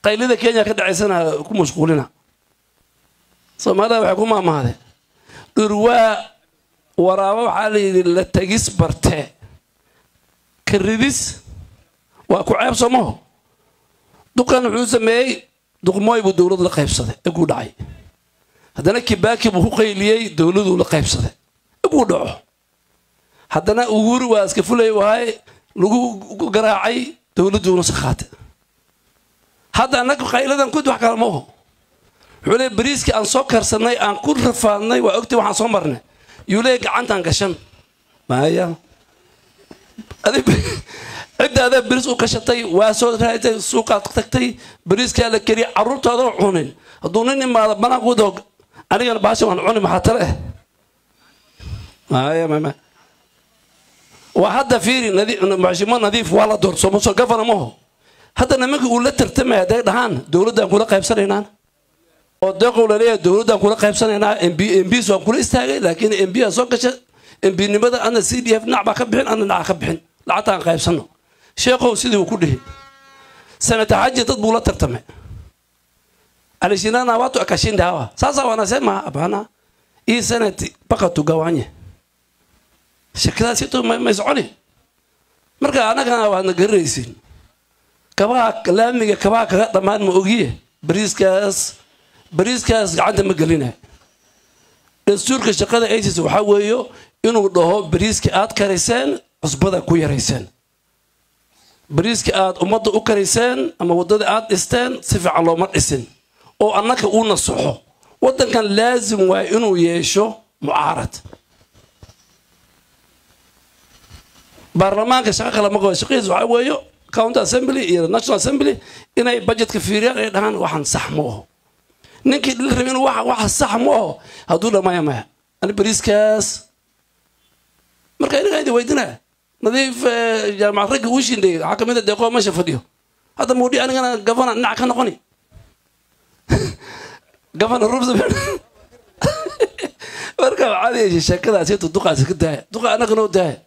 qaylida kenya ka dhacaysana ku mashquulina soomaalida waxay ku maamahdeen dhurwaa waraabo waxaa la yidhi la tegis bartee ka ridis waa ku ceeb soomaho duqan wuxuu sameeyey duqmooy buu dowlad la qaybsaday iguu dhacay haddana kibaaki buu ku qayliyey dowladuu la qaybsaday iguu dhaco haddana uhuri waa iska fulay wahay lagu garaacay dowladduuna si qaatay hadda annaga qayladan kud wax kale ma oho wuxuu leey bariiskii aan soo karsanay aan ku rafaadnay waa ogtay waxaan soo marnay yuu leey gacantaan gashan maya cidda adaa beriis u gashatay waa soo raatay suuqaad tagtay beriiskaa la keriyay carruurtaadoo cunin hadduu nin imaado banaankudo anigana baasha waan cuni maxaa tale eh maya mama waa hadda fiiri maxshimo nadiif waa la doorto somaso gafana maho hadda nimanka uu la tartamaya hadday dhahaan dowladdaan kula qaybsanaynaan oo deeqow laleeyahay dowladdaan kula qaybsanaynaa mb mbs waan kula istaagay laakiin mb aa soo gasha mbnimada ana c d f dhinac baa ka bixin ana dhinac ka bixin lacagtaan qaybsano sheekhow sidii uu ku dhihi sanata xaji dad buu la tartamay alishinana watu akashinda hawa sasa wanasema hapana hii senati mpaka tugawanye shakadaasitu may soconi marka annagana waadna garanaysiin kabaha laamiga kabaha kaga dhammaan ma ogiye bariiskaas bariiskaas gacanta ma gelina dastuurka shaqada isis waxaa weeyo inuu dhaho bariiska aad karayseen cusbada ku yarayseen bariiska aad ummadda u karayseen ama waddada aad dhisteen si fiican looma dhisin oo annaka uu nasaxo waddankan laasim waay inuu yeesho mucaarad baarlamaanka shaqo kale ma qabo shaqadiis waxaa weeyo county assembly iyo national assembly inay budgetka fiiriyaan ay dhahaan waxaan sax ma aho ninkii dhili rabay inuu waxa sax ma aho hadduu dhamaya maya ani bariiskaas marka inagaa idin weydinaa nadiif jaamacad ragga uu shindhay waxaa kamid a deeqoo meesha fadhiyo hadda muudhi anigana gavana dhinac ka noqoni gavana rubsabel marka waxaad yeeshay sheekadaasi intu duqaasi ka daaya duqa annaga noo daaya